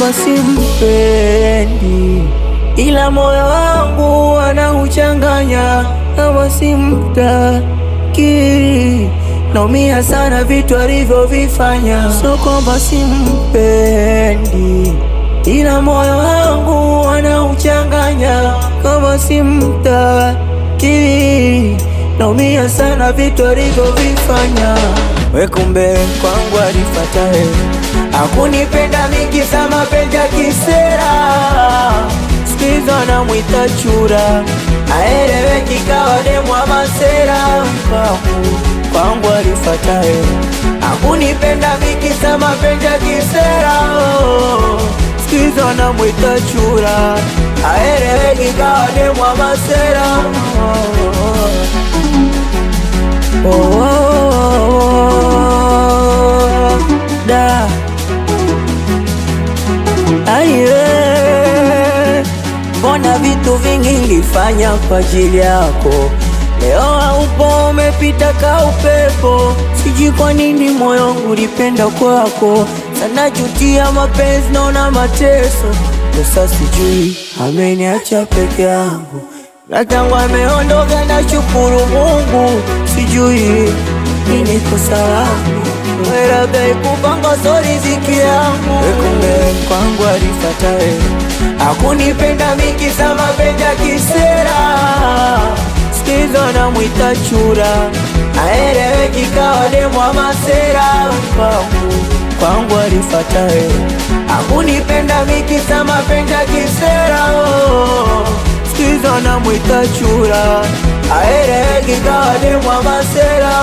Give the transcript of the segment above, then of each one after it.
kwamba simpendi, ila moyo wangu anauchanganya kama simtaki. Naumia sana vitu alivyovifanya, sio kwamba simpendi, ila moyo wangu anauchanganya kama simtaki. Naumia sana vitu alivyovifanya. We kumbe kwangu alifatae, akunipenda mingi za mapenzi ya kisera, sikiza namwita chura, aeleweki kawa demwa masera. Kwangu kwangu alifatae, akunipenda mingi za mapenzi ya kisera, sikiza namwita chura, aeleweki kawa demwa masera. Oh, oh, oh, oh, da aye, mbona vitu vingi nilifanya kwa ajili yako, leo haupo, umepita ka upepo. Sijui kwa nini moyo wangu ulipenda kwako sana, jutia mapenzi, naona mateso. Sasa sijui ameniacha peke yangu na tangu ameondoka na shukuru Mungu, sijui nini kosa langu, labda ikupanga so riziki yangu. Kumbe kwangu alifatae, akunipenda mingi za mapenzi ya kisera, sikizo namwita chura, aeleweki kawa demwa masera. Kwangu kwangu alifatae, akunipenda mingi za mapenzi ya kisera Sikiza namwita chura, aeleweki kawa demwa masera.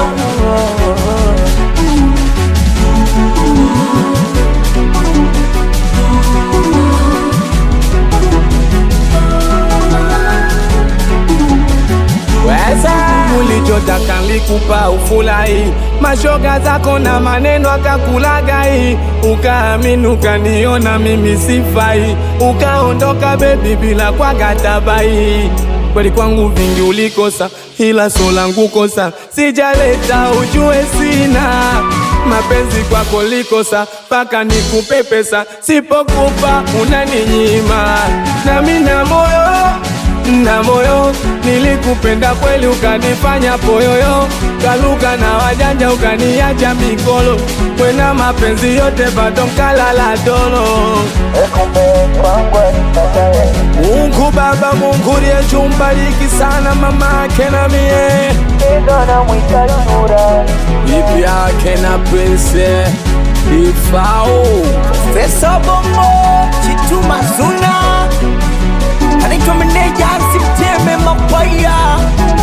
Ulichotaka nilikupa ufurahi, mashoga zako na maneno akakulagai, ukaamini ukaniona mimi sifai, ukaondoka bebi bila kwa gatabai. Kweli kwangu vingi ulikosa, ila so langu kosa sijaleta, ujue sina mapenzi kwako likosa, paka nikupe pesa, sipokupa unaninyima, nami na moyo na moyo nilikupenda kweli, ukanifanya poyoyo, kaluka na wajanja, ukaniacha mikolo, kwena mapenzi yote bado mkalala dolo. Mungu Baba, Mungu liyechumbariki sana mama yake na mie bibi yake na prince ifao Pesa Bongo, Chituma Zuna, anaitwa meneja Simteme Mapaya